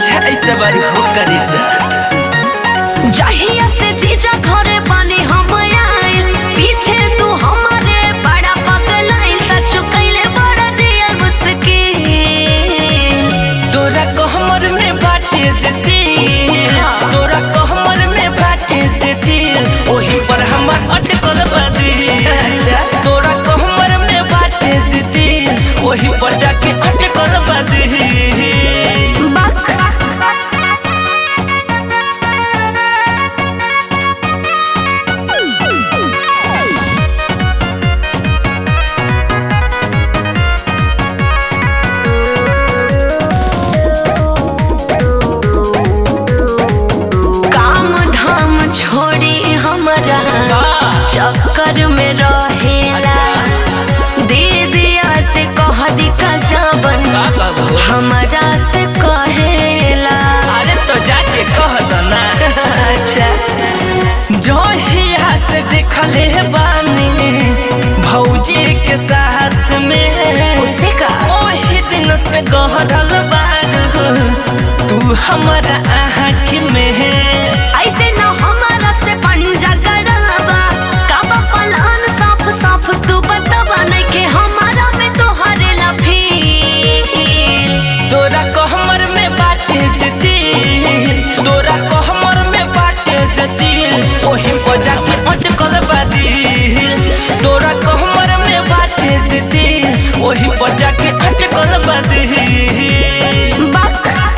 बुझा ऐसे बारी हो करे जा जहिया से जीजा घरे बानी हम आइल पीछे तू हमारे बड़ा पगलाइल सच कैले बड़ा दिया मुस्किन तोरा कहमर में बाटे से दिल तोरा कहमर में बाटे से दिल ओही पर हमर अटकल बदी अच्छा। तोरा कहमर में बाटे से दिल ओही पर जाके अटकल बदी बक काम धाम छोड़ी हमारा चक्कर में रहेला दीदिया से कह दी का जाबन का कहबो? हमारा से कहेला अरे तो जाके कह दो ना अच्छा जो हिया से देखले बानी भौजी के साथ में उसे का ओही दिन से गहरल बारू तू हमारा आँख में ऐसे न हमारा से पंजा गड़ावा काबा पलान साफ साफ तू बतावा नहीं के हमारा में तो हरेला फील तोरा कहमर में बाटे जती तोरा कहमर में बाटे जती ओही बजा के अटकल बादी तोरा कहमर में बाटे जती ओही बजा के अटकल बादी बक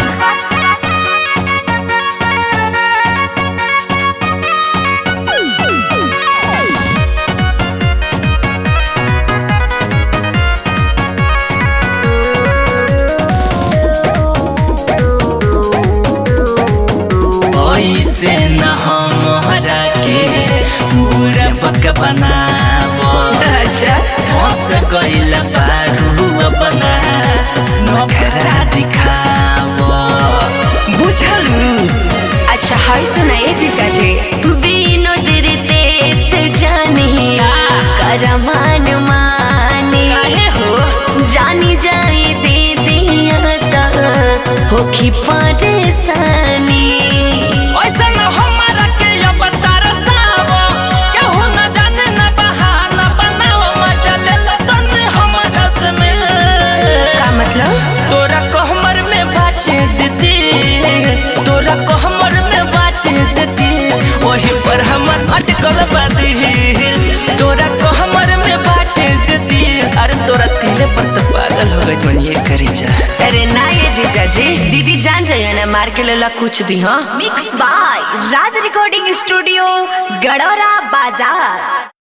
ऐसे न हमरा के पूरा बक बनावो अच्छा हंस गइल बारू अपना नखरा दिखावो बुझलू अच्छा हाय सुनाए जीजा जी विनोद रितेश जानी करमान मानी काहे हो जानी जाई दीदिया त होखी परेशानी ऐसे न हमरा के अब तरसावो केहू न जाने न बहाना बनावो मजा ले लो तने हमरा से में का मतलब तोरा कहमर में बाटे जती तोरा कहमर में बाटे जती वही पर हमर अटकल बादी तोरा कहमर में बाटे जती अरे तोरा तिले पर तो पागल हो गई मन ये करी जा अरे ना ये जीजा जी दीदी जान जाइए ना मार के लेला कुछ दी हाँ mix by Raj recording studio Gadora बाजार